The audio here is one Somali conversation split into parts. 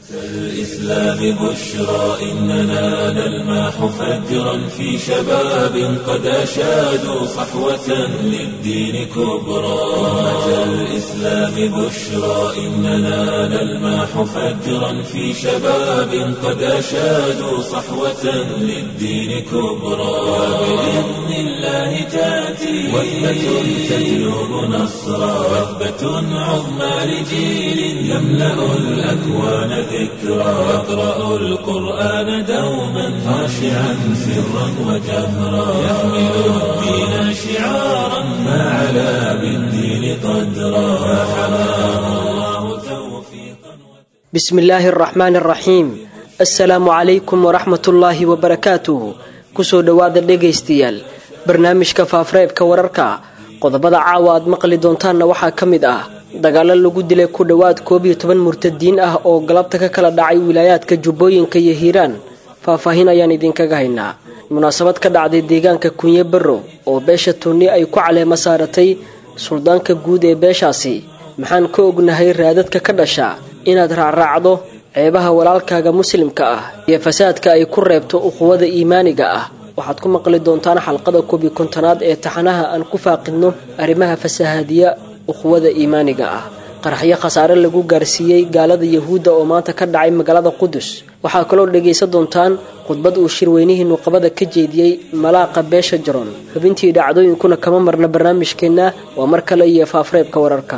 الإسلام بشرى إننا نلمح فجرا في شباب قد أشادوا صحوة للدين كبرى أمة الإسلام بشرى إننا نلمح فجرا في شباب قد أشادوا صحوة للدين كبرى وبإذن الله تأتي وثبة تجلب نصرا وثبة عظمى لجيل يملأ الأكوان ذكرا يقرأ القرآن دوما خاشعا سرا وجهرا يحمل الدين شعارا ما علا بالدين قدرا فحماه الله توفيقا بسم الله الرحمن الرحيم assalaamu calaykum waraxmatullaahi wabarakaatuh kusoo dhowaada dhegaystayaal barnaamijka faafreebka wararka qodobada caawa aad maqli doontaanna waxaa ka mid ah dagaalo lagu dilay ku dhowaad koob iyo toban murtadiin ah oo galabta ka kala dhacay wilaayaadka jubbooyinka iyo hiiraan faahfaahin ayaan idinkaga haynaa munaasabad ka dhacday deegaanka kunye barrow oo beesha tuuni ay ku caleema saaratay suldaanka guud ee beeshaasi maxaan ka ognahay raadadka ka dhasha inaad raacraacdo ceebaha walaalkaaga muslimka ah iyo fasaadka ay ku reebto uquwada iimaaniga ah waxaad ku maqli doontaan xalqada koobi kontonaad ee taxanaha aan ku faaqidno arrimaha fasahaadiya uquwada iimaaniga ah qaraxyo khasaare lagu gaarsiiyey gaalada yahuudda oo maanta ka dhacay magaalada qudus waxaa kaloo dhegaysan doontaan khudbad uu shirweynihii nuqabada ka jeediyey malaaqa beesha jaron xubintii dhacdooyinkuna kama marna barnaamijkeenna waa mar kale iyo faafreebka wararka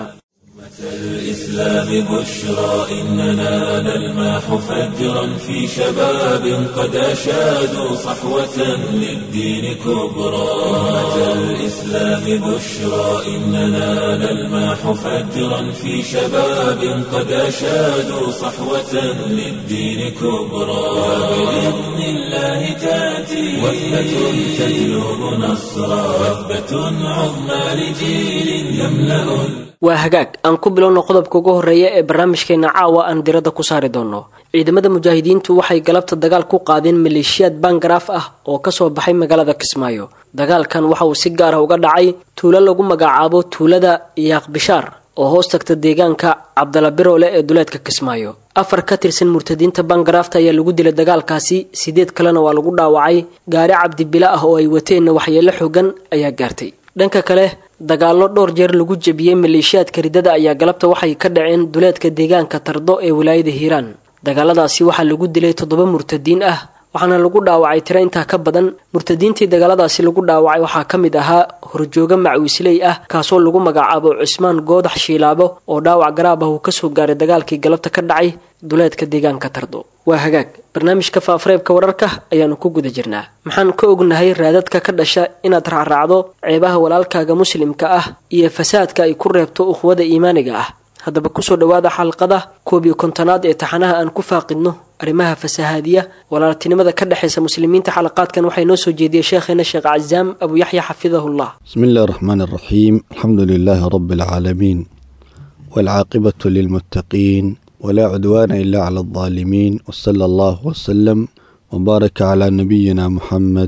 الإسلام بشرى إننا نلمح فجرا في شباب قد أشادوا صحوة للدين كبرى أمة الإسلام بشرى إننا نلمح فجرا في شباب قد أشادوا صحوة للدين كبرى وبإذن الله تأتي وثبة تجلب نصرا وثبة عظمى لجيل يملأ waa hagaag aan ku bilowno qodobka ugu horeeya ee barnaamijkeena caawa aan diradda ku saari doono ciidamada mujaahidiintu waxay galabta dagaal ku qaadeen maleeshiyaad bangaraaf ah oo kasoo baxay magaalada kismaayo dagaalkan waxa uu si gaar ah uga dhacay tuulo lagu magacaabo tuulada yaaq bishaar oo hoos tagta deegaanka cabdala biroole ee duleedka kismaayo afar ka tirsan murtadiinta bangaraafta ayaa lagu dilay dagaalkaasi sideed kalena waa lagu dhaawacay gaari cabdibila ah oo ay wateenna waxyeelo xogan ayaa gaartay dhanka kale dagaallo dhowr jeer lagu jebiyey maleeshiyaadka ridada ayaa galabta waxay ka dhaceen duleedka deegaanka tardo ee wilaayada hiiraan dagaaladaasi waxaa lagu dilay toddoba murtadiin ah waxaana lagu dhaawacay tiro intaa ka badan murtadiintii dagaaladaasi lagu dhaawacay waxaa ka mid ahaa horjooga macwiisley ah kaasoo lagu magacaabo cusmaan goodax shiilaabo oo dhaawac garaab ah uu kasoo gaaray dagaalkii galabta ka dhacay duleedka deegaanka tardo waa hagaag barnaamijka faafreebka wararka ayaanu ku guda jirnaa maxaan ka ognahay raadadka ka dhasha inaad raacraacdo ceebaha walaalkaaga muslimka ah iyo fasaadka ay ku reebto uquwada iimaaniga ah haddaba kusoo dhowaada xalqada koob iyo kontonaad ee taxanaha aan ku faaqidno arrimaha fasahaadiya walaaltinimada ka dhexaysa muslimiinta xalaqaadkan waxay noo soo jeediyey sheekheena sheekh cazaam abu yaxya xafidahullah بسم الله الرحمن الرحيم الحمد لله رب العالمين والعاقبة للمتقين ولا عدوان إلا على الظالمين وصلى الله وسلم وبارك على نبينا محمد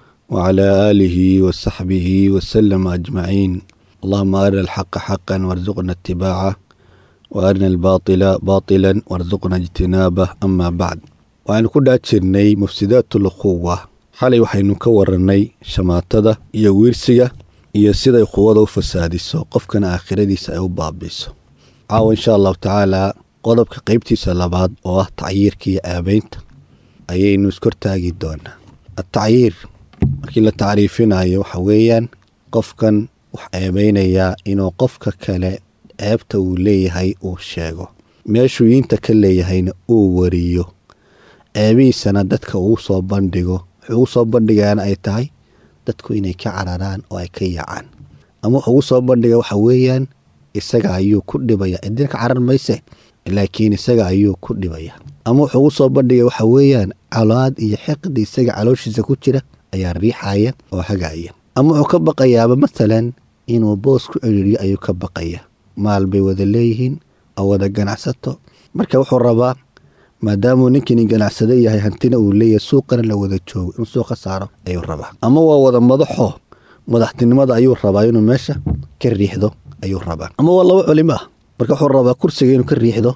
وعلى آله وصحبه وسلم أجمعين اللهم أرنا الحق حقا وارزقنا اتباعه وأرنا الباطل باطلا وارزقنا اجتنابه أما بعد waxaynu ku dhaa jirnay mufsidaatu lukhuwa xalay waxaynu ka warannay shamaatada iyo wiirsiga iyo siday quwada u fasaadiso qofkana aakhiradiisa ay u baabiiso caawa insha allahu tacaalaa qodobka qeybtiisa labaad oo ah tacyiirka iyo aabeynta ayaynu iskortaagi doonaa atacyiir markii la tacriifinayo waxa weeyaan qofkan wax eebeynayaa inuu qofka kale ceebta uu leeyahay uu sheego meeshuu yiinta ka leeyahayna uu wariyo ceebihiisana dadka uu soo bandhigo wuxuu ugu soo bandhigaana ay tahay dadku inay ka cararaan oo ay ka yaacaan ama wuxuu ugu soo bandhiga waxa weeyaan isaga ayuu ku dhibaya cidina ka carar mayse laakiin isaga ayuu ku dhibaya ama wuxuu ugu soo bandhiga waxa weeyaan colaad iyo xiqdi isaga calooshiisa ku jira ayaa riixaya oo hagaaya ama wuxuu ka baqayaaba masalan inuu boos ku ciriiriyo ayuu ka baqaya maal bay wada leeyihiin oo wada ganacsato marka wuxuu rabaa maadaamuu ninkini ganacsado yahay hantina uu leeyahay suuqana la wada joogo inuu suuqa saaro ayuu rabaa ama waa wada madaxo madaxtinimada ayuu rabaa inuu meesha ka riixdo ayuu rabaa ama waa laba culimo ah marka wuxuu rabaa kursiga inuu ka riixdo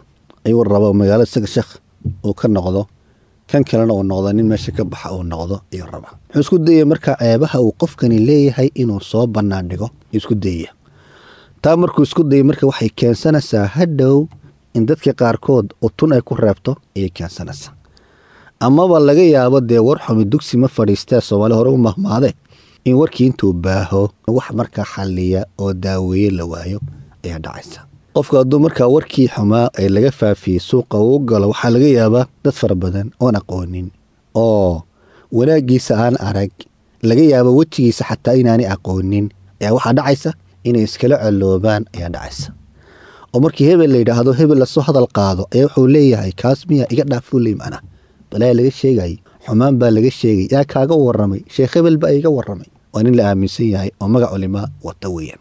ayuu rabaa magaalada isaga sheekh uu ka noqdo kan kalena uu noqdo nin meesha ka baxa uu noqdo ayuu rabaa wuxuu isku dayaya markaa ceebaha uu qofkani leeyahay inuu soo bannaan dhigo isku dayaya taa markuu isku dayay marka waxay keensanaysaa hadhow in dadka qaarkood utun ay ku reebto ayay keensanaysaa amaba laga yaabo dee war xumi dugsi ma fadhiistee soomaali hore u mahmaade in warkii intuu baaho wax markaa xalliya oo daaweeye la waayo ayaa dhacaysa qofku hadduu markaa warkii xumaa ee laga faafiyey suuqa uu galo waxaa laga yaabaa dad fara badan oon aqoonin oo wanaaggiisa aan arag laga yaabo wejigiisa xataa inaanay aqoonin ayaa waxaa dhacaysa inay iskala coloobaan ayaa dhacaysa oo markii hebel la yidhaahdo hebel lasoo hadal qaado ayaa wuxuu leeyahay kaas miya iga dhaafuley macnaa balaa laga sheegay xumaan baa laga sheegay yaa kaaga waramay sheekh hebel baa iga waramay waa nin la aaminsan yahay oo magac culimaa wata weeyaan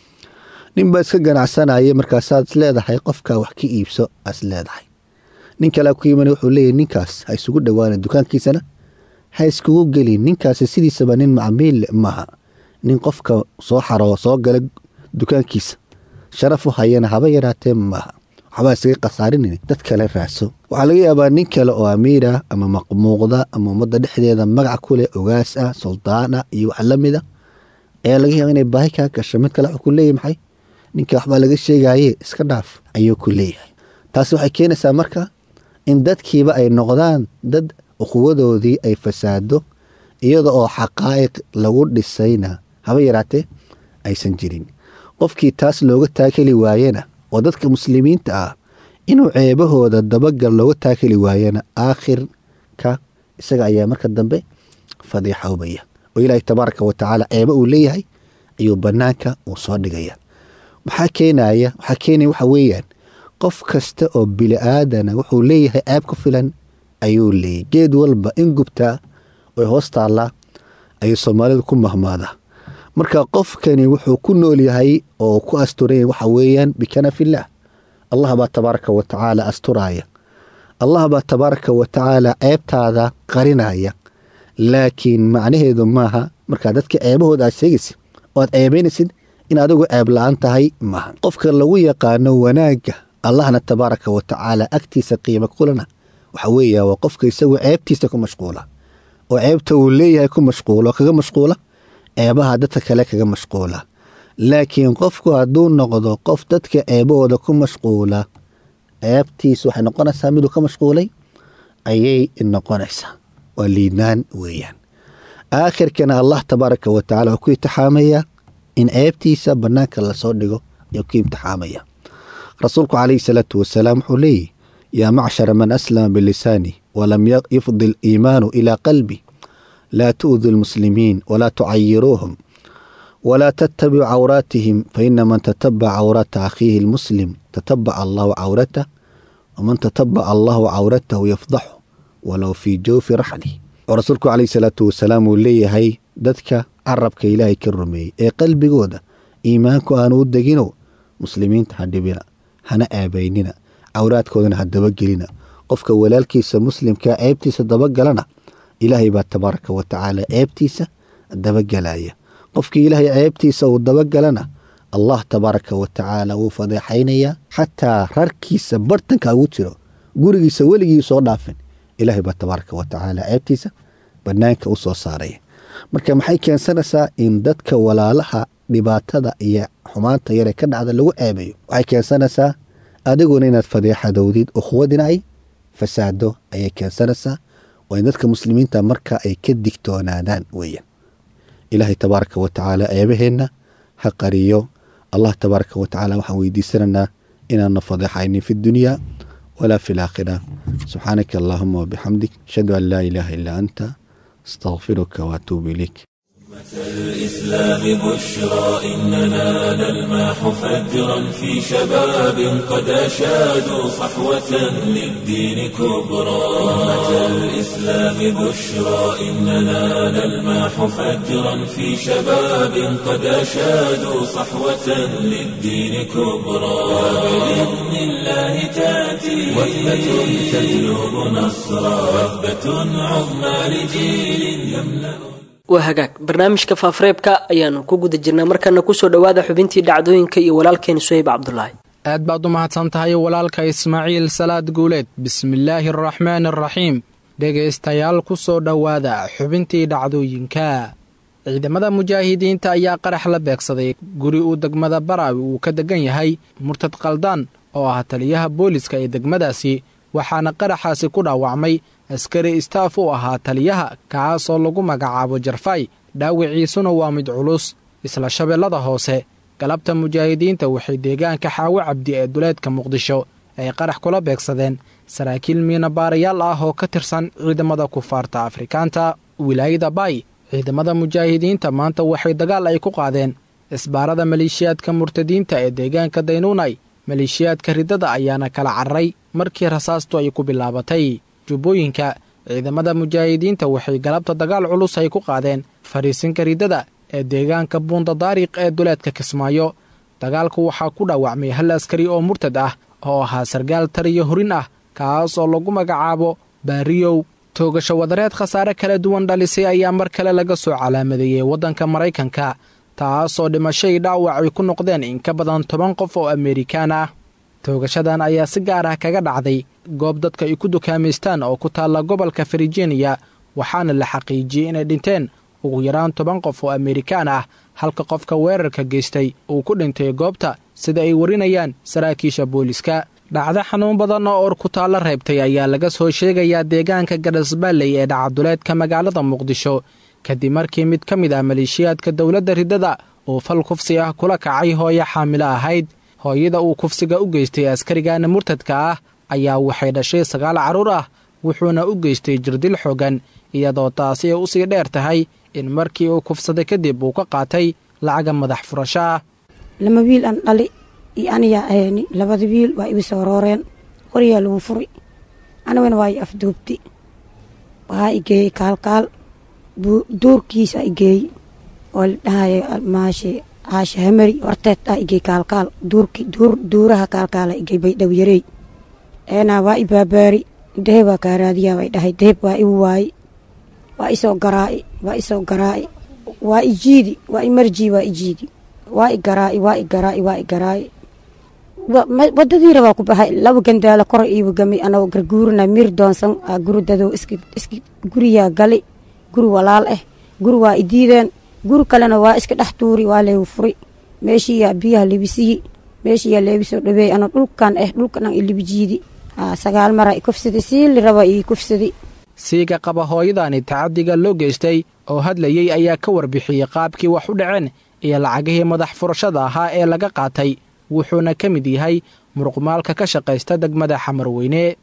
nin baa iska ganacsanaya markaasaad is leedahay qofkaa wax ka iibso aas leedahay nin kalea ku yimana wuxuu leeyahy ninkaas ha isugu dhowaana dukaankiisana ha iskugu gelin ninkaasi sidiisaba nin macmiil maaha nin qofka soo xaro soo gala dukaankiisa sharaf u hayana haba yaraatee maaha waxbaa isaga khasaarinayna dad kale raaso waxaa laga yaabaa nin kale oo amiira ama maqmuuqda ama ummadda dhexdeeda magac ku leh ogaas ah suldaana iyo wax la mida ayaa laga yaaba inay baahi kaa gasho mid kale wuxuu ku leeyahy maxay ninka waxbaa laga sheegaye iska dhaaf ayuu ku leeyahay taasi waxay keenaysaa marka in dadkiiba ay noqdaan dad ukhuwadoodii ay fasaado iyada oo xaqaa'iq lagu dhisayna haba yaraatee aysan jirin qofkii taas looga taakeli waayena oo dadka muslimiinta ah inuu ceebahooda dabagal looga taakeli waayana aakhirka isaga ayaa marka dambe fadiixoobaya oo ilaahay tabaaraka wa tacaala ceebo uu leeyahay ayuu bannaanka uu soo dhigaya maxaa keenaya waxaa keenaya waxa weeyaan qof kasta oo bili aadana wuxuu leeyahay ceeb ku filan ayuu leeyahy geed walba in gubtaa oy hoos taallaa ayuu soomaalidu ku mahmaadaa marka qofkani wuxuu ku nool yahay oo ku asturan yahay waxa weeyaan bikanafillaah allah baa tabaaraka wa tacaala asturaaya allah baa tabaaraka wa tacaala ceebtaada qarinaya laakiin macnaheedu maaha markaa dadka ceebahooda aad sheegaysid oo aad ceebaynaysid in adigu ceeb la-aan tahay maaha qofka lagu yaqaano wanaagga allahna tabaaraka wa tacaala agtiisa qiimo kulana waxa weeya waa qofka isagu ceebtiisa ku mashquula oo ceebta uu leeyahay ku mashquula oo kaga mashquula ceebaha dadka kale kaga mashquula laakiin qofku hadduu noqdo qof dadka ceebahooda ku mashquula ceebtiisa waxay noqonaysaa miduu ka mashquulay ayay noqonaysaa waa liidnaan weeyaan aakhirkana allah tabaaraka wa tacala wuxuu ku itixaamayaa in ceebtiisa bannaanka lasoo dhigo ayuu ku imtixaamaya rasuulku calayhi salaatu wasalaam wuxuu leeyahy yaa macshara man aslama bilisaani walam yufdi aliimaanu ilaa qalbi laa tu'du lmuslimiin walaa tucayiruuhum walaa tattabicu cawraatihim faina man tatabaca cawraata akhiihi lmuslim tatabaca allahu cawratah waman tatabaca allahu cawratahu yafdaxu walow fii jawfi raxlih oo rasuulku calayhi salaatu wasalaam uu leeyahay dadka carabka ilaahay ka rumeeyey ee qalbigooda iimaanku aanu u degino muslimiinta ha dhibina hana aabaynina cawraadkoodana ha dabagelina qofka walaalkiisa muslimkaa ceebtiisa dabagalana ilaahay baa tabaaraka wa tacaala ceebtiisa dabagelaya qofkii ilaahay ceebtiisa uu dabagalana allah tabaaraka wa tacaala wuu fadeexaynayaa xataa rarkiisa bartanka ugu jiro gurigiisa weligii soo dhaafin ilaahay baa tabaaraka wa tacaala ceebtiisa banaanka u soo saaraya marka maxay keensanaysaa in dadka walaalaha dhibaatada iyo xumaanta yare ka dhacda lagu ceebayo waxay keensanaysaa adiguna inaad fadeexadowdid ukhuwadina ay fasaado ayay keensanaysaa waa in dadka muslimiinta marka ay ka digtoonaadaan weeyaan ilaahay tabaaraka wa tacaala ceebaheenna ha qariyo allah tabaaraka wa tacaala waxaan weydiisanaynaa inaanna fadeexaynin fi dunya walaa fi laakhira subxaanaka allahuma wabixamdik ashhadu an laa ilaaha illaa anta astaqfiruka waatuubu ilayk الإسلام بشرى إننا نلمح فجرا في شباب قد أشادوا صحوة للدين كبرى أمة الإسلام بشرى إننا نلمح فجرا في شباب قد أشادوا صحوة للدين كبرى وبإذن الله تأتي وثبة تجلب نصرا وثبة عظمى لجيل يملأ waa hagaag barnaamijka faafareebka ayaanu ku guda jirnaa markana kusoo dhowaada xubintii dhacdooyinka iyo walaalkeena suhayb cabdulaahi aad baad u mahadsan tahay walaalka ismaaciil salaad guuleed bismillaahi araxmaani araxiim dhegaystayaal ku soo dhowaada xubintii dhacdooyinka ciidamada mujaahidiinta ayaa qarax la beegsaday guri uu degmada baraawi uu ka degan yahay murtad kaldaan oo ah taliyaha booliska ee degmadaasi waxaana qaraxaasi ku dhaawacmay askari istaaf u ahaa taliyaha kaasoo lagu magacaabo jarfay dhaawiciisuna waa mid culus isla shabeellada hoose galabta mujaahidiinta waxay deegaanka xaawo cabdi ee duleedka muqdisho ay qarax kula beegsadeen saraakiil miinabaarayaal ah oo ka tirsan ciidamada kufaarta afrikaanta wilaayada baay ciidamada mujaahidiinta maanta waxay dagaal ay ku qaadeen isbaarada maleeshiyaadka murtadiinta ee deegaanka daynuunay maleeshiyaadka riddada ayaana kala cararay markii rasaastu ay ku bilaabatay jubbooyinka ciidamada mujaahidiinta waxay galabta dagaal culus ay ku qaadeen fariisinka riddada ee deegaanka buunda daariq ee duleedka kismaayo dagaalku waxaa ku dhaawacmay hal askari oo murtad ah oo ahaa sargaal tariyo horin ah kaas oo lagu magacaabo baariyow toogasho wadareed khasaare kala duwan dhalisay ayaa mar kale laga soo calaamadeeyey waddanka maraykanka taasoo dhimashay dhaawac ay ku noqdeen in ka badan toban qof oo amerikaan ah toogashadan ayaa si gaar ah kaga dhacday goob dadka ay ku dukaamaystaan oo ku taalla gobolka virginia waxaana la xaqiijiyey inay dhinteen ugu yaraan toban qof oo amerikaan ah halka qofka weerarka geystay uu ku dhintay goobta sida ay warinayaan saraakiisha booliska dhacdo xanuun badan oo or ku taallo reebtay ayaa laga soo sheegayaa deegaanka gadhasbaalley ee dhacaduleedka magaalada muqdisho kadib markii mid ka mid ah maleeshiyaadka dowladda riddada uu fal kufsi ah kula kacay hooyo xaamilo ahayd hooyada uu kufsiga u geystay askarigana murtadka ah ayaa waxay dhashay sagaal carruur ah wuxuuna u geystay jirdil xoogan iyadoo taasi ay usii dheer tahay in markii uu kufsaday kadib uu ka qaatay lacaga madax furasho ah lama wiil aan dhali iyo aniyaa ahayni labada wiil waa igu soo rooreen qoryaa lagu furi anigana waa i afduubti waxaa igeeyey kaalkaal duurkiisa igeey oo la dhahayo maashe caashe hamari horteed ah igey kaalkaal duurki duur duuraha kaalkaala igey baydhaw yarey eenaa waa i baabaari daheb waa kaaraadiyaa way dhahay daheb waa igu waaye waa isoo garaa'i waa isoo garaa'i waa i jiidi waa i marjii waa i jiidi waa i garaa'i waa i garaa'i waa i garaa'i wadadiira waa ku baxay laba gandaalo kor iiba gamay anagoo garguurina mir doonsan guri dadow iski iski guriyaa gali guri walaal ah guri waa i diideen guri kalena waa iska dhex tuuri waa leegu furi meeshiiyaa biyaha libisiyi meeshiiyaa leebisoo dhaweey ano dhulkan ah dhulkan i libijiidi sagaal mara i kufsadi siili raba ii kufsadi siiga qaba hooyadani tacadiga loo geystay oo hadlayey ayaa ka warbixiyey qaabkii wax u dhaceen iyo lacagihii madax furashada ahaa ee laga qaatay wuxuuna ka mid yahay muruqmaalka ka shaqaysta degmada xamarweyne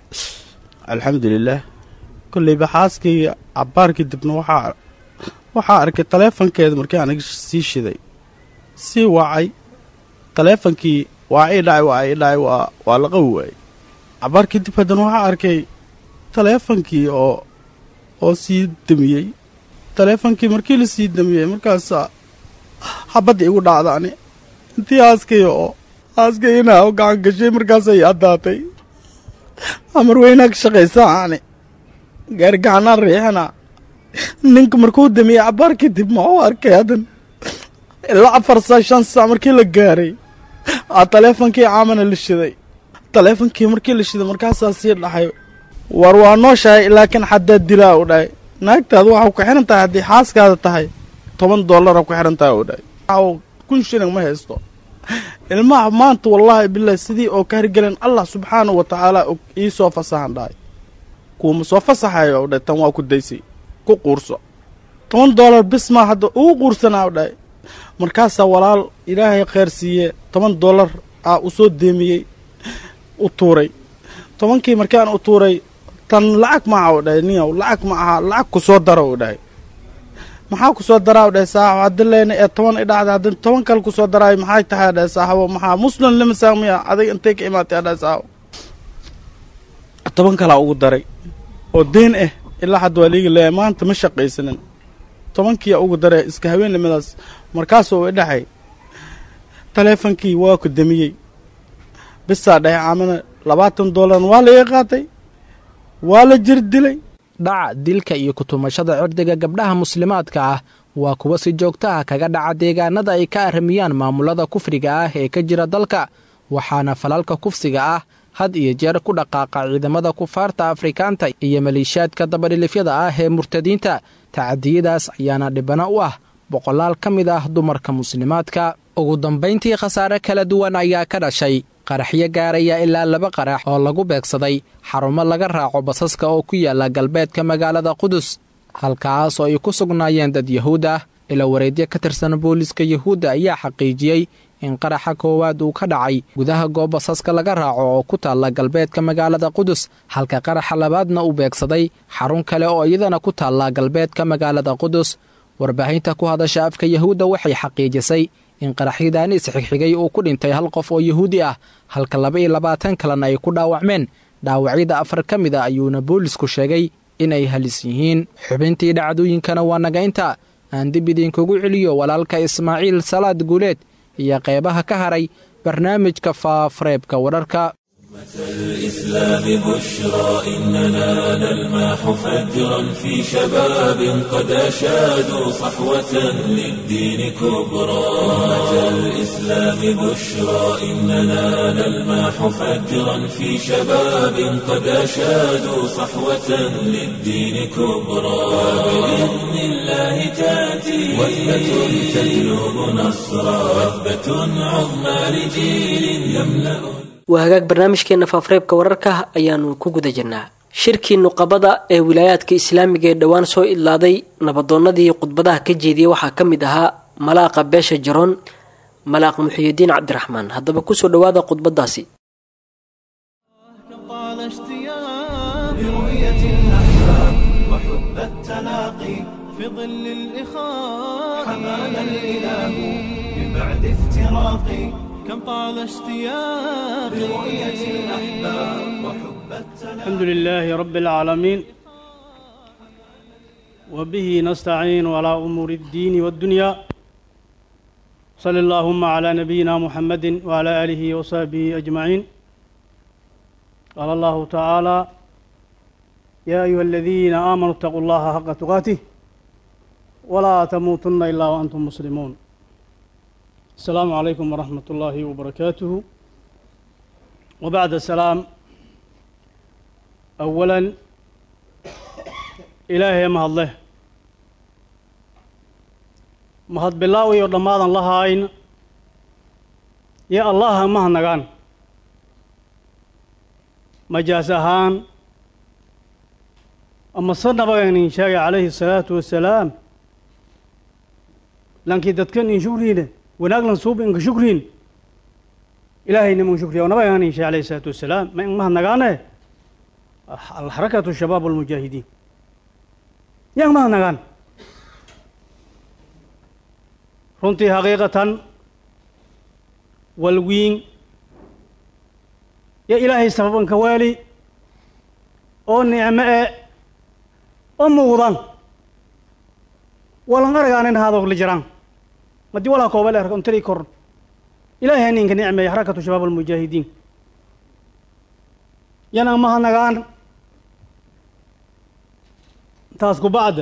alxamdulilaah kolleyba xaaskayga cabbaarkii dibna waxaa waxaa arkay taleefankeeda markii aniga sii shiday sii wacay taleefankii waa ii dhacay waa ii dhacay waa waa la qawi waayey cabbaarkii dib haddana waxaa arkay taleefankii oo oo sii damiyey taleefankii markii la sii damiyey markaasaa xabadda igu dhacda ani intii aaskaya oo aaskayana oo gacan gashay markaasay addaatay amar weynaa ka shaqaysaa ani gaari gacanaan riixana ninka markuu damiyey cabbaar kadib ma u arkay haddan ilaa afar saa shan saa markii la gaaray aa taleefonkii caamana la shiday taleefonkii markii la shiday markaasaa sii dhaxay war waa nooshahay laakiin xaddaad dilaa u dhahay naagtaadu waxaa ku xihan tahay haddii xaaskaada tahay toban dollara ku xihan tahay u dhahay kun shilling ma haysto ilmaha maanta wallaahi bilaahi sidii oo ka hirgelen allah subxaanahu wa tacaala ii soo fasaxan dhahay kuuma soo fasaxayo u dhahay tan waa ku daysay ku quurso toban dollar bis maa hadda ugu quursanaa u dhahay markaasaa walaal ilaahay kheyr siiye toban dollar aa u soo deemiyey u tuuray tobankii markaan u tuuray tan lacag maaha u dhahay niyow lacag ma aha lacag ku soo daro u dhahay maxaa ku soo daraa u dhahay saaxabo haddi leyna ee toban idhacda haddii toban kale ku soo daraayo maxay tahay dhahay saaxabo maxaa muslim lima saamiya adiga intay ka imaatay dhahay saaxabo toban kalaa ugu daray oo deen ah ilaa hadda waa liiga leeyahay maanta ma shaqaysanin tobankiiyaa ugu daray iska haweenimadaas markaasuu i dhaxay taleefonkii waa ku damiyey bisaa dhahay caamana labaatan dollarna waa la ii qaatay waa la jir dilay dhaca dilka iyo kutumashada cirdiga gabdhaha muslimaadka ah waa kuwa si joogto ah kaga dhaca deegaanada ay ka arramiyaan maamulada kufriga ah ee ka jira dalka waxaana falalka kufsiga ah had iyo jeer ku dhaqaaqa ciidamada kufaarta afrikaanta iyo maleeshiyaadka dabadhilifyada ah ee murtadiinta tacadiyadaas ayaana dhibano u ah boqolaal ka mid ah dumarka muslimaadka ugu dambayntii khasaare kala duwan ayaa ka dhashay qaraxyo gaaraya ilaa laba qarax oo lagu beegsaday xarumo laga raaco basaska oo ku yaala galbeedka magaalada qudus halkaas oo ay ku sugnaayeen dad yahuud ah ila wareedyo ka tirsan booliiska yahuudda ayaa xaqiijiyey in qaraxa koowaad uu ka dhacay gudaha goob basaska laga raaco oo ku taalla galbeedka magaalada qudus halka qaraxa labaadna uu beegsaday xarun kale oo iyadana ku taalla galbeedka magaalada qudus warbaahinta ku hadasha afka yahuudda waxay xaqiijisay in qaraxyadaani isxigxigay uu ku dhintay hal qof oo yahuudi ah halka laba iyo labaatan kalena ay ku dhaawacmeen dhaawacyada afar ka mid a ayuuna boolisku sheegay inay halis yihiin xubintii dhacdooyinkana waa nagaynta aan dib idinkugu celiyo walaalka ismaaciil salaad guuleed iyo qeybaha ka haray barnaamijka faafareebka wararka الإسلام بشرى إننا نلماح فجرا في شباب قد أشادوا صحوة للدين كبرى أمة الإسلام بشرى إننا نلماح فجرا في شباب قد أشادوا صحوة للدين كبرى وبإذن الله تأتي وثبة تجلب نصرا وثبة عظمى لجيل يملأ waa hagaag barnaamijkeenna faafareebka wararka ayaanu ku guda jirnaa shirkii nuqabada ee wilaayaadka islaamiga ee dhowaan soo idlaaday nabadoonnadii khudbadaha ka jeediyey waxaa ka mid ahaa malaaqa beesha jaroon malaaq muxiyidiin cabdiraxmaan haddaba kusoo dhowaada khudbadaasi طال اشتياق برؤية الأحباب وحب التلاقي في ظل الإخاء حمانا الإله من بعد افتراقي كم طال اشتياق برؤية الأحباب وحب التلاقي الحمد لله رب العالمين وبه نستعين على أمور الدين والدنيا صلى اللهم على نبينا محمد وعلى آله وصحبه أجمعين قال الله تعالى يا أيها الذين آمنوا اتقوا الله حق تقاته ولا تموتن إلا وأنتم مسلمون السلام عليكم ورحمة الله وبركاته وبعد السلام أولا إلهي ما الله mahad bilaaw iyo dhammaadan la haayn yo allaha maha nagaan majaas ahaan ama se nabagaynin sheegay calayhi الsalaatu wasalaam lankii dadkan in shukriine wanaaglan suub inka shukriin ilaahayna mun shukriya o nabagaynin sheegay alayhi الsalaatu wasalaam ma in maha nagaane alxarakatu shabaab almujaahidiin yang maha nagaan runtii xaqiiqatan walwiin yo ilaahay sababanka waali oo nicmo e oo muuqdan walan aragaanin haadogli jiraan madii walaa kooba le arka untari kor ilaahay haninka nicmeeye xarakatu shabaab almujaahidiin yana maha nagaan taas ku bacda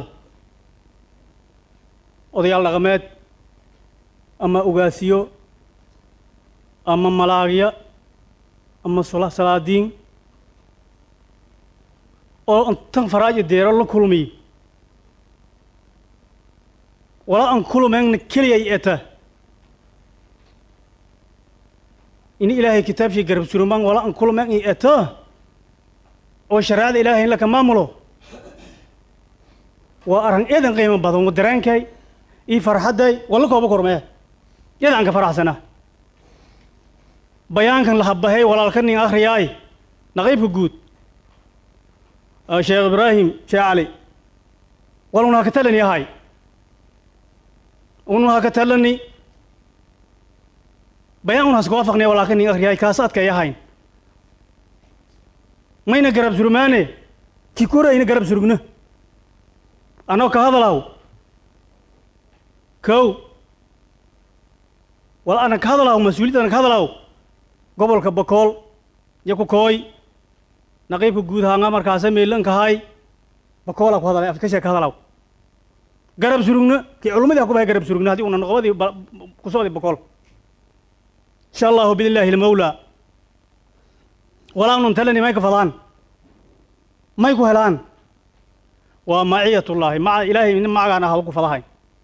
odayaal dhaqameed ama ugaasiyo ama malaagya ama sula salaadiin oo tan faraajo deero la kulmiy wala an kulumeenna keliyay eta ini ilaahay kitaabshii garab surumaan wala an kulumeen i eta oo shareecada ilaahay in laka maamulo waa arran eedan qiimo badan wa dareenkay ii farxadday walla kooba kormee yada aan ka faraxsanaa bayaankan lahabahay walaalka nin akhriyaay naqiibka guud sheekh ibraahim sheekh cali waluna haka talani ahay unu haka talani bayaan un hasku waafaqnaya walaalka nin akhriyaay kaas adkay ahayn mayna garab surmaane ki korayna garab surugna anoo ka hadalaw kow wal ana ka hadalaw mas-uuliyad ana ka hadalaw gobolka bakool iyo ku kooy naqiibka guud haanga markaasa meelankahay bakoola ku hadalay afkashe ka hadalaw garab surugna kii culummadii ha ku bahay garab surugna haddii una noqobadii ku socday bakool insha allahu biillaahi almawlaa walaanun talani may ka fadaan may ku helaan waa maciyatullaahi maca ilaahay nin macagaan ah ku fadahay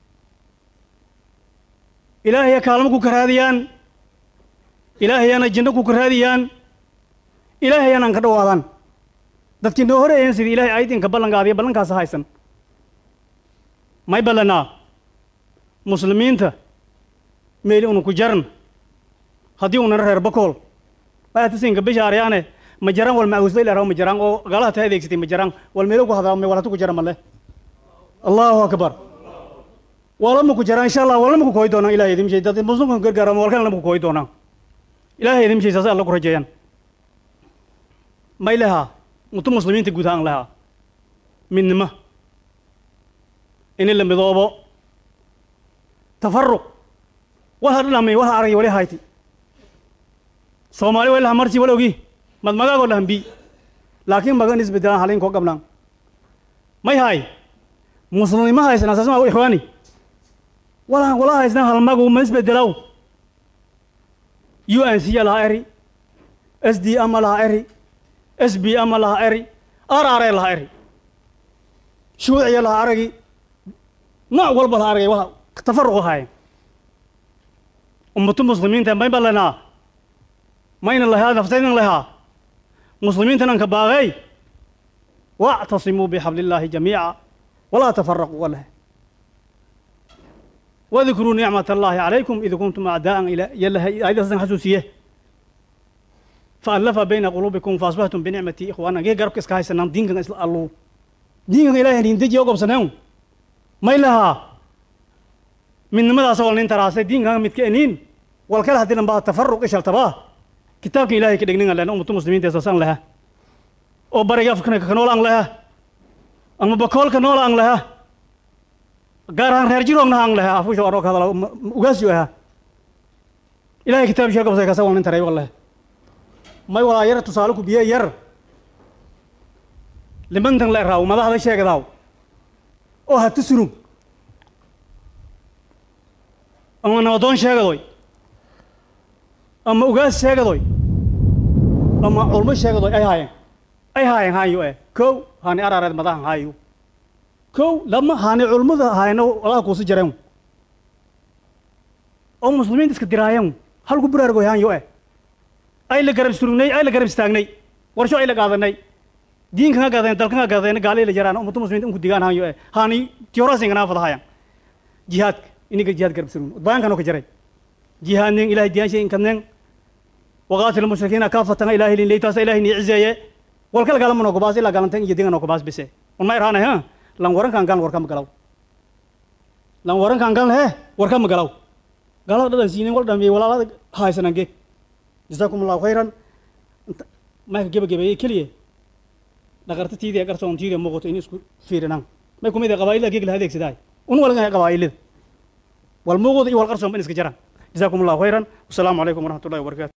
ilaahaya kaalmo ku karaadiyaan ilaahayana jinno ku karaadiyaan ilaahayana aan ka dhawaadaan dadkii noo horeeyeen sidii ilahay aydinka ballankaadiyo ballankaasa haysan may ballanaa muslimiinta meeli unu ku jaran haddii unana reer bakool maatasinka bishaaryaane ma jaraan wal maawusba ilaa ma jaraan oo gaalaha taa adeegsatay ma jaraan wal meelo ku hadlaa walatu ku jara male allahu akbar walama ku jaraan insha allah walama ku kooyi doonaan ilahay idin mishay dad muslimka gargaara walkalena ma ku kooyi doonaan ilahay idin mishay saas alla ku rajeeyaan may lehaa mutu muslimiinta guud ahaan lehaa midnimo ini la midoobo tafaruq wal ha dhamay wal ha aragay wali hayti soomaali way laha marsi wal ogi mad magaagoo lahan bi laakiin magan isbedelaan halin koo gabnaan may hay muslimnimo haysan asaasma ikhwaani walaan wala haysnaan halmagu ma isbedelaw u n c laha eri s d ama laha eri s b ama laha eri r r laha eri shuuciya laha aragi nooc walba laha aragay waa tafaruq ahaayeen ummatu muslimiinta may balanaa mayna lahaa naftaynan lahaa muslimiintanan ka baaqey wactasimuu bixabli illaahi jamiica walaa tafaraquu waleh wadkuruu nicmat allaahi calaykum id kuntum acdaa'an yalahay aayaddaasaan xasuusiye faallafa bayna quluubikum faasbahtum binicmatii ikhwaana gee garabka iska haysanaan diinkan isla alluu diinkan ilahay nindeji oo gobsaneen may lahaa midnimadaas wal nin taraasay diinkan midka eniin wal kale haddiinan baa tafaruq ishaltabaa kitaabkan ilahay ka dhegnin len ummatu muslimiinta saasaan lahaa oo bariga afkana ka nool aan lahaa ama bakoolka nool aan lahaa gaar ahaan reer jiroogna aan lahaa afusha aroo ka hadala ugaasyo ahaa ilahay kitaab shee gobsay kasa wal nin taray wallahi may walaa yar tusaale ku biye yar limantan la eraaw madaxda sheegdaaw oo ha tusurug ama nabadoon sheegadoy ama ugaas sheegadoy ama culmo sheegadoy ay haayeen ay haayeen haayo eh kow haani araareed madahan haayo kow lama haani culmada haayno walaha kuusi jareen oo muslimiinta iska diraayeen halku buraargoy haanyo eh ay la garab surugnay ay la garab istaagnay warsho ay la qaadanay diinkan ka gaadeen dalkan ka gaadeen gaalay la jaraan ummatu muslimiinta inku digaan haanyo eh haani tiyorasin kana fadahayaan jihaadka iniga jihaad garab surugn baankan oo ka jaray jihaadnen ilahay diyaanshay inkadnen waqaatil mushrikiina kaafatana ilahay lin leytaasa ilahay ni cizeeye walkala galama noo gobaas ilaa galantan iyo dinga noo gobaas bise un ma irhaanay ha lan warankan galan warka ma galaw lan warankan galan he warka ma galaw galada dhadan siinen wal dhamiyey walaalada haysanan geeg jasaakum allahu khayran mayka gebagabeeyey keliye dhaqarta tiidii qarsoon tiidii muuqato in isku fiirinan may kumid qabaa'ilada geeg la adeegsadaay un walgan qabaa'ilada wal muuqda iyo wal qarsoon ban iska jaraan جزاكم الله خيرا والسلام عليكم ورحمة الله وبركاته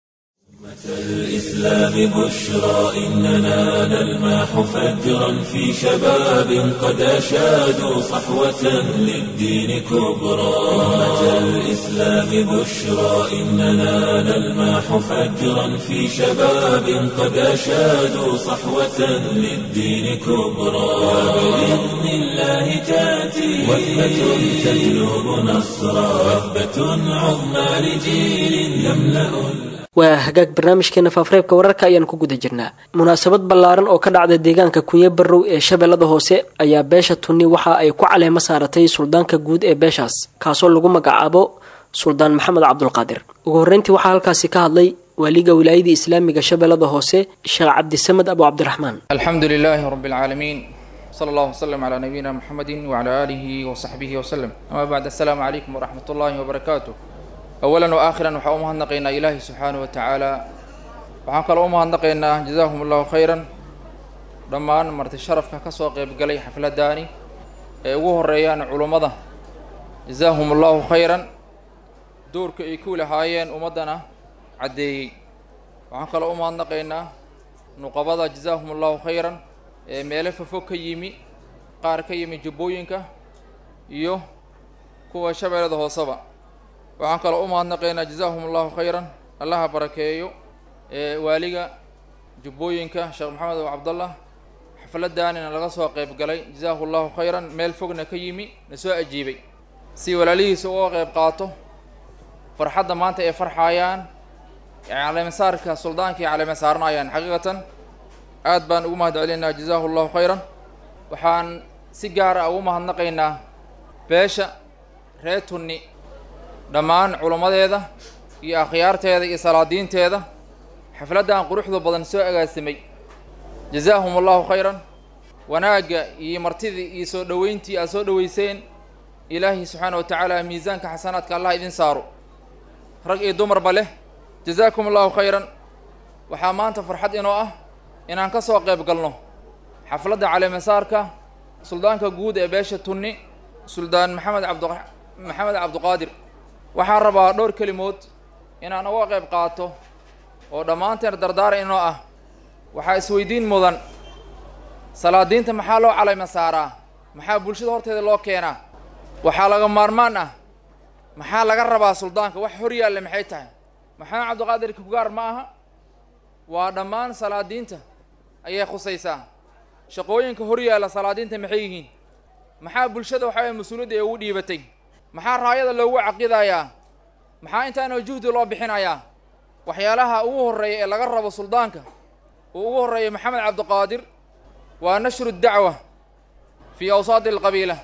الإسلام بشرى إننا نلمح فجرا في شباب قد أشادوا صحوة للدين كبرى أمة الإسلام بشرى إننا نلمح فجرا في شباب قد أشادوا صحوة للدين كبرى وبإذن الله تأتي وثبة تجلب نصرا وثبة عظمى لجيل يملأ waa hagaag barnaamijkeena faafareebka wararka ayaan ku guda jirnaa munaasabad ballaaran oo ka dhacda deegaanka kunye barrow ee shabeellada hoose ayaa beesha tunni waxa ay ku caleemo saaratay suldaanka guud ee beeshaas kaasoo lagu magacaabo suldaan maxamed cabdulqaadir ugu horreyntii waxaa halkaasi ka hadlay waaliga wilaayada islaamiga shabeellada hoose sheekh cabdisamed abu cabdiraxmaan alxamdu lilaahi rabi alcaalamiin sala allahu waslem calaa nabiyina muxamedi wacalaa aalihi wasaxbihi waslem amaa bacd assalaamu calaykum waraxmat ullaahi wabarakaatu awalan wa aakhiran waxaan u mahadnaqaynaa ilaahi subxaanahu wa tacaala waxaan kaloo u mahadnaqaynaa jazaahum allahu khayran dhammaan marti sharafka ka soo qeybgalay xafladdaani ee ugu horeeyaan culummada jazaahum allahu khayran doorka ay ku lahaayeen ummaddana caddeeyey waxaan kaloo u mahadnaqaynaa nuqabada jazaahum allahu khayran ee meelo fofog ka yimi qaar ka yimi jubbooyinka iyo kuwa shabeellada hooseba waxaan kaloo u mahadnaqaynaa jazaahum allahu khayran allaha barakeeyo ee waaliga jubbooyinka sheekh maxamed oo cabdallah xafladdaanina laga soo qayb galay jazaahu llahu khayran meel fogna ka yimi na soo ajiibay si walaalihiisa uga qayb qaato farxadda maanta ay farxaayaan caleemasaarka suldaanka ay caleema saaranayaan xaqiiqatan aad baan ugu mahad celinaynaa jazaahu llahu khayran waxaan si gaar ah ugu mahadnaqaynaa beesha reer tunni dhammaan culimmadeeda iyo akhyaarteeda iyo salaadiinteeda xafladdan quruxda badan soo agaasimay jazaahum allahu khayran wanaagga iyo martidii iyo soo dhoweyntii aad soo dhoweyseen ilaahay subxaana wa tacaala miisaanka xasanaadka allah idin saaro rag iyo dumarba leh jazaakum allahu khayran waxaa maanta farxad inoo ah inaan ka soo qayb galno xafladda caleemasaarka suldaanka guud ee beesha tunni suldaan maxamed cabdu maxamed cabduqaadir waxaan rabaa dhowr kelimood inaan uga qayb qaato oo dhammaanteen dardaara inoo ah waxaa isweydiin mudan salaadiinta maxaa loo caleyma saaraa maxaa bulshada horteeda loo keenaa waxaa laga maarmaan ah maxaa laga rabaa suldaanka wax hor yaalle maxay tahay maxamed cabdiqaadir kugaar ma aha waa dhammaan salaadiinta ayay khusaysaa shaqooyinka hor yaalla salaadiinta maxay yihiin maxaa bulshada waxaa weye mas-uuliyadda ee ugu dhiibatay maxaa raayada loogu caqidayaa maxaa intaanoo juhdi loo bixinayaa waxyaalaha ugu horreeya ee laga rabo suldaanka uu ugu horreeya maxamed cabdiqaadir waa nashru dacwa fii awsaadi alqabiila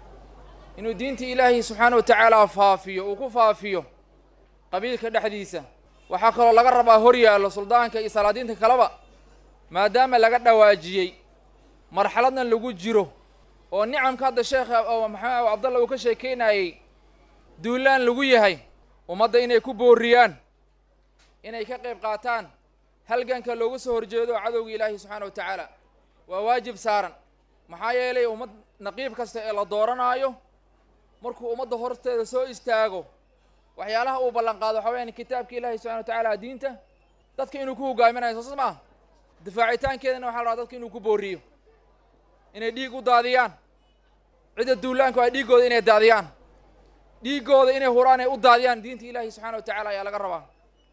inuu diinta ilaahay subxaana wa tacaala faafiyo uu ku faafiyo qabiilka dhexdiisa waxaa kaloo laga rabaa hor yaallo suldaanka iyo salaadiinta kaleba maadaama laga dhawaajiyey marxaladna lagu jiro oo nicamka hadda sheekha oo maxamed cabdalla uu ka sheekeynayey duulaan lagu yahay ummadda inay ku booriyaan inay ka qayb qaataan halganka loogu soo horjeedo cadowga ilaahi subxaana wa tacaala waa waajib saaran maxaa yeelay ummad naqiib kasta ee la dooranaayo markuu ummadda horteeda soo istaago waxyaalaha uu ballan qaado waxaa weyaan kitaabka ilaahi subxana wa tacaala diinta dadka inuu ku hogaaminayo soosas ma ah difaacitaankeedana waxa la rabaa dadka inuu ku booriyo inay dhiig u daadiyaan cidda duulaanku ay dhiiggooda inay daadiyaan dhiiggooda inay huraan ay u daadiyaan diinta ilaahi subxana wa tacala ayaa laga rabaa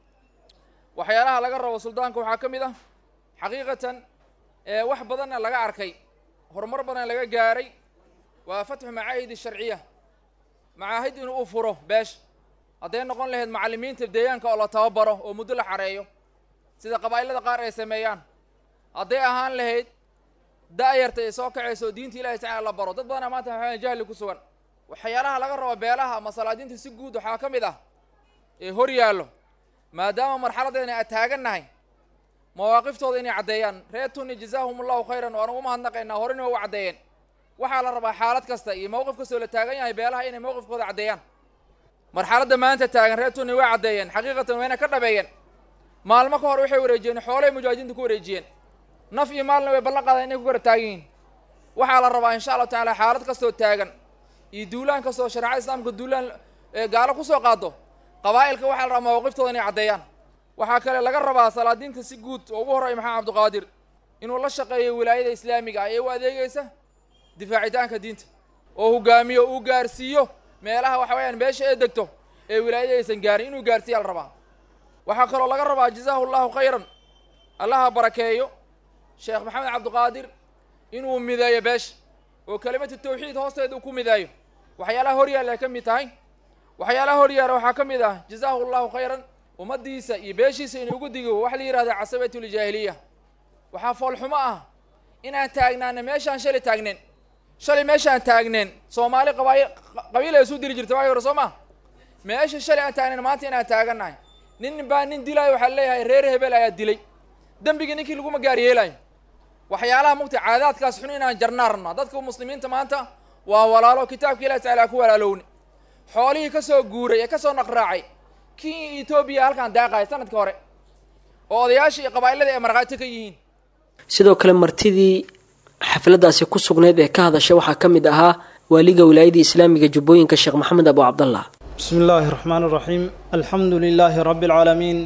waxyaalaha laga rabo suldaanka waxaa ka mid ah xaqiiqatan wax badanna laga arkay horumar badan laga gaaray waa fatxu macaahid sharciya macaahid inuu u furo beesha hadday noqon lahayd macallimiinta deegaanka oo la tababaro oo muddo la xareeyo sida qabaa'ilada qaar ay sameeyaan hadday ahaan lahayd da-yarta ay soo kacayso oo diinta ilahi tacala la baro dad badana maanta waxaa jahli ku sugan waxyaalaha laga rabo beelaha ama salaadiinta si guud waxaa ka mid ah ee hor yaallo maadaama marxaladeena aan taagannahay mawaaqiftooda inay caddeeyaan reer tunni jazaahum allahu khayran waan ugu mahadnaqaynaa horena waa u caddeeyeen waxaa la rabaa xaalad kasta iyo mowqif kastoo la taagan yahay beelaha inay mowqifkooda caddeeyaan marxaladda maanta taagan reer tunni way caddeeyeen xaqiiqatan wayna ka dhabeeyeen maalmo ka hor waxay wareejiyeen xoolay mujaahidiinta ku wareejiyeen naf iyo maalna way ballan qaadeen inay ku kara taagan yihiin waxaa la rabaa insha allahu tacaala xaalad kastoo taagan iyo duulaan kastoo shareecada islaamka duulaan gaalo kusoo qaado qabaa'ilka waxaa la rabaa mawaaqiftooda inay caddeeyaan waxaa kale laga rabaa salaadiinta si guud oo ugu horreeya maxamed cabdiqaadir inuu la shaqeeyo wilaayada islaamiga ah ee u adeegaysa difaacitaanka diinta oo hogaamiyo uu gaarsiiyo meelaha waxa weyaan meesha ee degto ee wilaayada aysan gaarin inuu gaarsiiya la rabaa waxaa kaloo laga rabaa jazaahu llahu khayran allaha barakeeyo sheekh maxamed cabdiqaadir inuu mideeyo beesha oo kelimatu tawxiid hoosteeda uu ku mideeyo waxyaalaha hor yaalla ay ka mid tahay waxyaalaha hor yaalla waxaa ka mid ah jazaahu llahu khayran ummaddiisa iyo beeshiisa inuu ugu digo waxa la yihahda casabatuljaahiliya waxaa foolxumo ah inaan taagnaana meeshaan shalay taagneen shalay meeshaan taagneen soomaali qabaayi qabiil ay isu diri jirta waagi hore soo ma meesha shalay aan taagneen maanta inaan taagannahay nin baa nin dilaayo waxaa leeyahay reer hebel ayaa dilay dembigii ninkii laguma gaar yeelayo waxyaalaha mugta caadaadkaas xun inaan jarnaa rabnaa dadka muslimiinta maanta waa walaalo kitaabka ilahi tacala ku walaalowni xoolihii ka soo guuray ee ka soo naqraacay kii etoobiya halkaan daaqaya sanadka hore oo odayaashii iyo qabaa'ilada ay markhaati ka yihiin sidoo kale martidii xafladdaasi ku sugnayd ee ka hadasha waxaa ka mid ahaa waaliga wilaayadii islaamiga jubbooyinka sheekh maxamed abu cabdallah بسم الله الرحمن الرحيم الحمد لله رب العالمين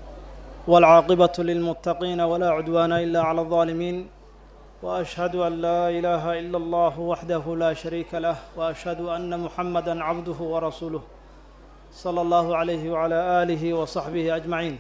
والعاقبة للمتقين ولا عدوان إلا على الظالمين وأشهد أن لا إله إلا الله وحده لا شريك له وأشهد أن محمدا عبده ورسوله صلى الله عليه وعلى آله وصحبه أجمعين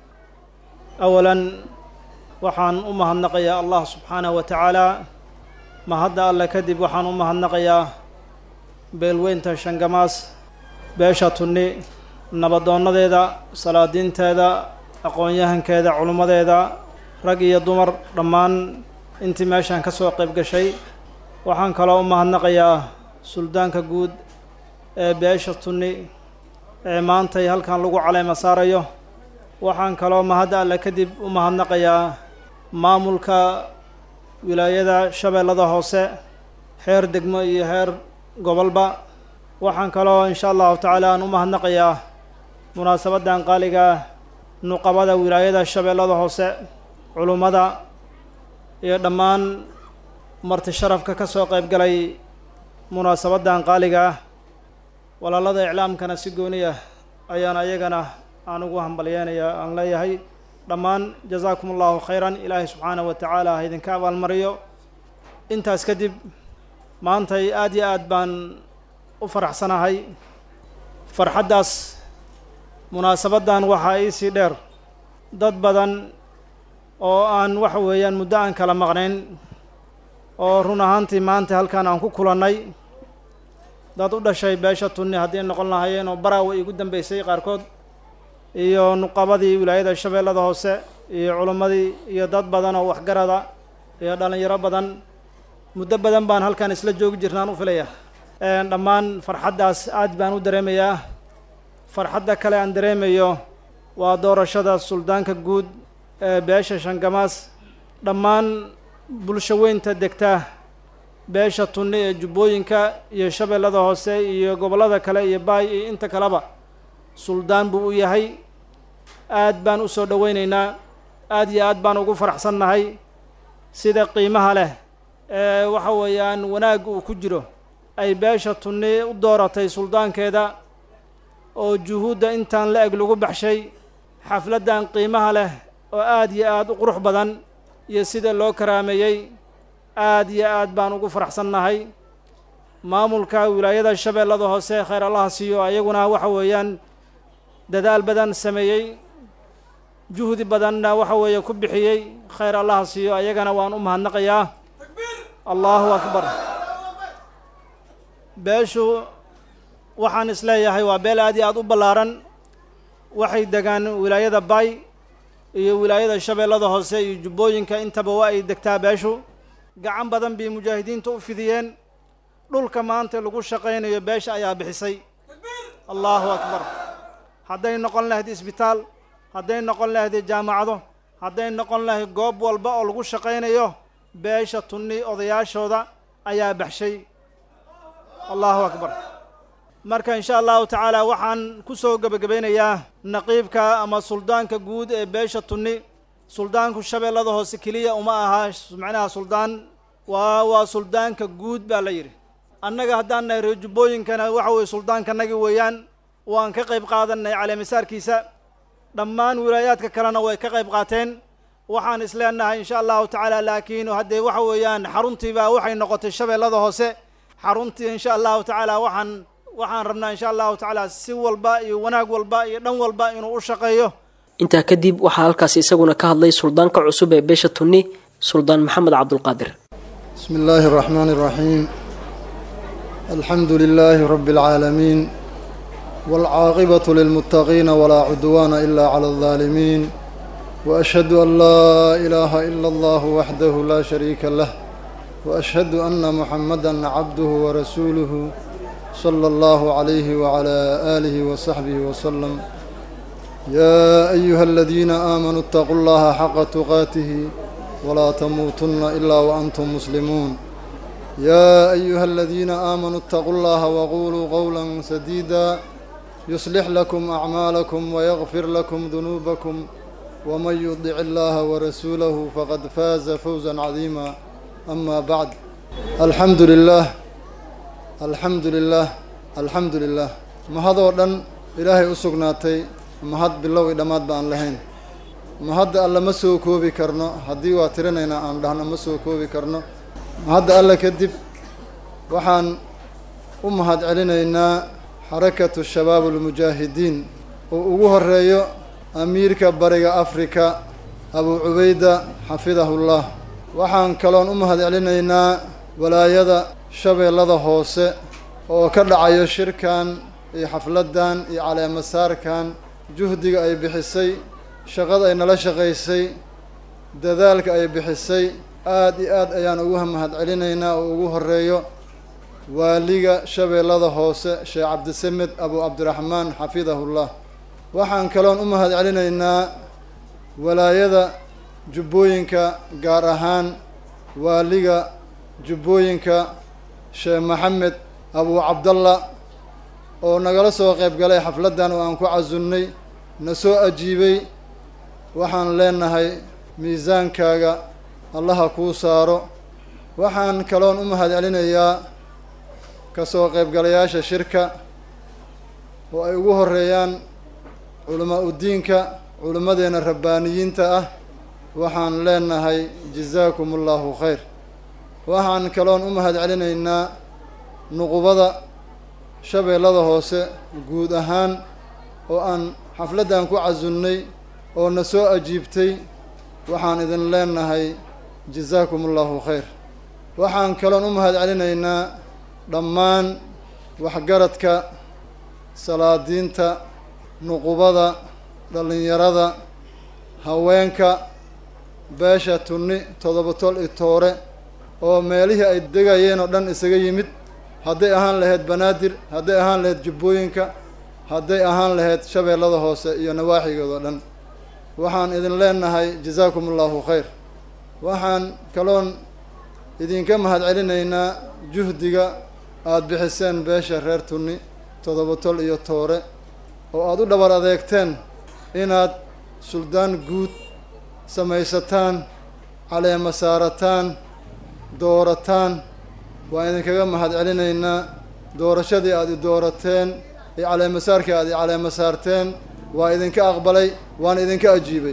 أولا waxaan u mahadnaqayaa allah subxaanaه wa tacaala mahadda alle kadib waxaan u mahadnaqayaa beelweynta shangamaas beesha tunni nabaddoonnadeeda salaadiinteeda aqoon-yahankeeda culimmadeeda rag iyo dumar dhammaan intii meeshan ka soo qayb gashay waxaan kaloo u mahadnaqayaa suldaanka guud ee beesha tunni ee maantay halkan lagu caleema saarayo waxaan kaloo mahadda alle kadib u mahadnaqayaa maamulka wilaayada shabeellada hoose heer degmo iyo heer gobolba waxaan kaloo insha allahu tacaala aan u mahadnaqayaa munaasabaddan qaaliga nuqabada wilaayada shabeellada hoose culummada iyo dhammaan marti sharafka ka soo qayb galay munaasabaddan qaaliga ah walaalada iclaamkana si gooni ah ayaan ayagana aan ugu hambalyeenaya aan leeyahay dhammaan jazaakum allahu khayran ilaahay subxaanahu wa tacaala ha idinka abaalmariyo intaas kadib maantay aada iyo aad baan u faraxsanahay farxaddaas munaasabaddan waxaa iisii dheer dad badan oo aan waxa weeyaan muddo aan kala maqnayn oo run ahaantii maanta halkan aan ku kulannay dad u dhashay beesha tunni haddii noqon lahaayeen oo baraawa igu dambeysay qaarkood iyo nuqabadii wilaayada shabeellada hoose iyo culimmadii iyo dad badan oo waxgarada iyo dhallinyaro badan muddo badan baan halkan isla joogi jirnaan u filaya dhammaan farxaddaas aad baan u dareemayaa farxadda kale aan dareemayo waa doorashada suldaanka guud ee beesha shangamaas dhammaan bulsho weynta degta beesha tunni ee jubbooyinka iyo shabeellada hoose iyo gobollada kale iyo baay iyo inta kaleba suldaan buu u yahay aad baan u soo dhoweyneynaa aad iyo aad baan ugu faraxsannahay sida qiimaha leh ee waxa weeyaan wanaag uu ku jiro ay beesha tunni u dooratay suldaankeeda oo juhuudda intaan la eg lagu baxshay xafladdan qiimaha leh oo aad iyo aad u qurux badan iyo sida loo karaameeyey aad iyo aad baan ugu faraxsannahay maamulka wilaayada shabeellada hoose khayr allaha siiyo ayaguna waxa weeyaan dadaal badan sameeyey juhdi badanna waxa weeye ku bixiyey khayr allaha siiyo ayagana waan u mahadnaqayaa allahu akbar beeshu waxaan isleeyahay waa beel aad iyo aad u ballaaran waxay degaan wilaayada baay iyo wilaayada shabeellada hoose iyo jubbooyinka intaba waa ay degtaa beeshu gacan badan bay mujaahidiinta u fidiyeen dhulka maanta lagu shaqaynayo beesha ayaa bixisay allahu akbar hadday noqon lahayd isbitaal hadday noqon lahayd jaamacado hadday noqon lahayd goob walba oo lagu shaqaynayo beesha tunni odayaashooda ayaa baxshay allahu akbar marka insha allahu tacaala waxaan ku soo gebagabaynayaa naqiibka ama suldaanka guud ee beesha tunni suldaanku shabeellada hoose keliya uma aha macnaha suldaan waa waa suldaanka guud baa la yidhi annaga haddaan nahay reer jubbooyinkana waxa weye suldaankanagi weeyaan waan ka qayb qaadanay caleemisaarkiisa dhammaan wilaayaadka kalena way ka qayb qaateen waxaan isleenahay insha allahu tacaala laakiin haddee waxa weeyaan xaruntiibaa waxay noqotay shabeellada hoose xaruntii insha allahu tacaala waxaan waxaan rabnaa insha allahu tacaala si walba iyo wanaag walba iyo dhan walba inuu u shaqeeyo intaa kadib waxaa halkaasi isaguna ka hadlay suldaanka cusub ee beesha tunni suldaan maxamed cabdulqaadir بسم الله الرحمن الرحيم الحمد لله رب العالمين والعاقبة للمتقين ولا عدوان إلا على الظالمين وأشهد أن لا إله إلا الله وحده لا شريك له وأشهد أن محمدا عبده ورسوله صلى الله عليه وعلى آله وصحبه وسلم يا أيها الذين آمنوا اتقوا الله حق تقاته ولا تموتن إلا وأنتم مسلمون يا أيها الذين آمنوا اتقوا الله وقولوا قولا سديدا يصلح لكم أعمالكم ويغفر لكم ذنوبكم ومن يطع الله ورسوله فقد فاز فوزا عظيما أما بعد الحمد لله الحمد لله الحمد لله ما هذا ودن إلهي أسقناتي ما هاد بالله إدمات بأن لهين ma hadda alle ma soo koobi karno haddii waa tirinaynaa aan dhahno ma soo koobi karno ma hadda alle kadib waxaan u mahad celinaynaa xarakatu shabaab almujaahidiin uu ugu horeeyo amiirka bariga afrika abuu cubayda xafidahullah waxaan kaloon u mahad celinaynaa walaayada shabeellada hoose oo ka dhacayo shirkan iyo xafladdan iyo caleemasaarkan juhdiga ay bixisay shaqada ay nala shaqaysay dadaalka ay bixisay aad iyo aad ayaan ugu mahad celinaynaa oo ugu horeeyo waaliga shabeellada hoose sheekh cabdisamed abuu cabdiraxmaan xafidahullah waxaan kaloon u mahad celinaynaa walaayada jubbooyinka gaar ahaan waaliga jubbooyinka sheekh maxamed abuu cabdalla oo nagala soo qayb galay xafladdan oo aan ku casunnay na soo ajiibay waxaan leenahay miisaankaaga allaha kuu saaro waxaan kaloon u mahad celinayaa kasoo qaybgalayaasha shirka oo ay ugu horeeyaan culamaa udiinka culimmadeenna rabbaaniyiinta ah waxaan leenahay jazaakum allahu khayr waxaan kaloon u mahad celinaynaa nuqubada shabeellada hoose guud ahaan oo aan xafladdan ku casunnay oo na soo ajiibtay waxaan idin leenahay jazaakum allahu khayr waxaan kaloon u mahad celinaynaa dhammaan waxgaradka salaadiinta nuqubada dhallinyarada haweenka beesha tunni toddoba tol i toore oo meelihii ay degayeen oo dhan isaga yimid hadday ahaan lahayd banaadir hadday ahaan lahayd jubbooyinka hadday ahaan lahayd shabeellada hoose iyo nawaaxigood oo dhan waxaan idin leenahay jazaakum allahu khayr waxaan kaloon idinka mahad celinaynaa juhdiga aada bixiseen beesha reer tunni toddoba tol iyo toore oo aada u dhabar adeegteen inaad suldaan guud samaysataan caleema saarataan doorataan waan idinkaga mahad celinaynaa doorashadii aada i doorateen iyo caleemasaarkii aada i caleema saarteen waa idinka aqbalay waana idinka ajiibay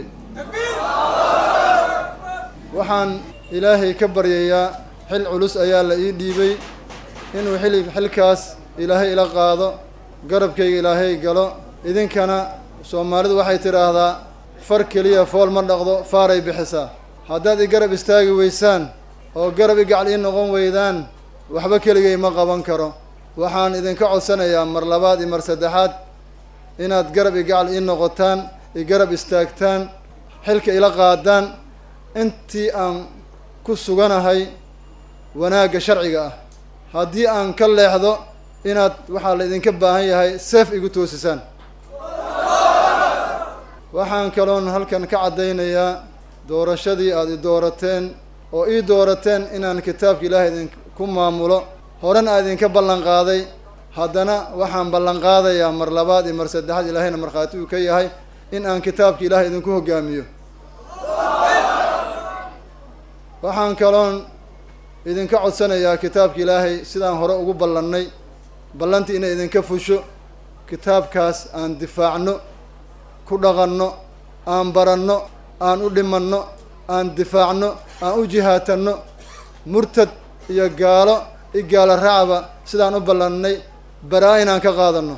waxaan ilaahay ka baryayaa xil culus ayaa la ii dhiibay inuu xil xilkaas ilaahay ila qaado garabkayga ilaahay galo idinkana soomaalidu waxay tidhaahdaa far keliya fool ma dhaqdo faaray bixisaa haddaad i garab istaagi weysaan oo garab i gacal ii noqon weydaan waxba keligay ma qaban karo waxaan idinka codsanayaa mar labaad iyo mar saddexaad inaad garab i gacal ii noqotaan i garab istaagtaan xilka ila qaadaan intii aan ku suganahay wanaagga sharciga ah haddii aan ka leexdo inaad waxaa la idinka baahan yahay seef igu toosisaan waxaan kaloon halkan ka caddaynayaa doorashadii aada i doorateen oo ii doorateen inaan kitaabka ilaahay idinku maamulo horena aa idinka ballan qaaday haddana waxaan ballan qaadayaa mar labaad iyo mar saddexaad ilaahayna markhaati uu ka yahay in aan kitaabka ilaahay idinku hoggaamiyo waxaan kaloon idinka codsanayaa kitaabka ilaahay sidaan hore ugu ballannay ballantii inay idinka fusho kitaabkaas aan difaacno ku dhaqanno aan baranno aan u dhimanno aan difaacno aan u jihaatanno murtad iyo gaalo i gaalo raacba sidaan u ballannay baraa inaan ka qaadanno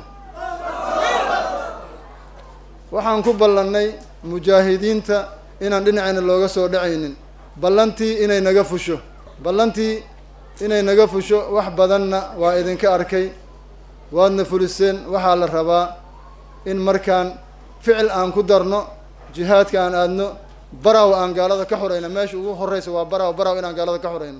waxaan ku ballannay mujaahidiinta inaan dhinacayna looga soo dhacaynin ballantii inay naga fusho ballantii inay naga fusho wax badanna waa idinka arkay waadna fuliseen waxaa la rabaa in markaan ficil aan ku darno jihaadka aan aadno baraw aan gaalada ka xurayno meesha ugu horreysa waa baraw baraw inaan gaalada ka xurayno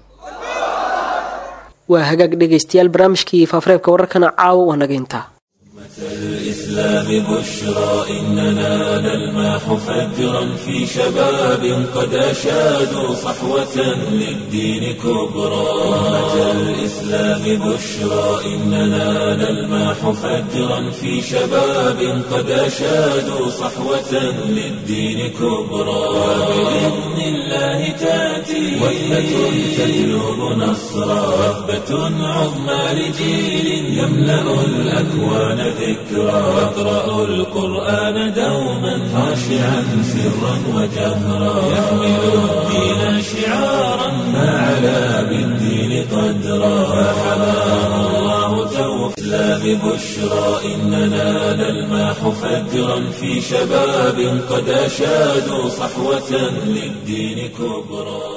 waa hagaag dhegaystayaal barnaamijkii faafareebka wararkana caawa waa naga intaa الإسلام بشرى إننا نلماح فجرا في شباب قد أشادوا صحوة للدين كبرى أمة الإسلام بشرى إننا نلماح فجرا في شباب قد أشادوا صحوة للدين كبرى وبإذن الله تأتي وثبة تجلب نصرا وثبة عظمى لجيل يملأ الأكوان ذكرى واقرأ القرآن دوما خاشعا سرا وجهرا يحمل الدين شعارا ما علا بالدين قدرا فحماه الله توفيقا الإسلام بشرى إننا نلمح فجرا في شباب قد أشادوا صحوة للدين كبرى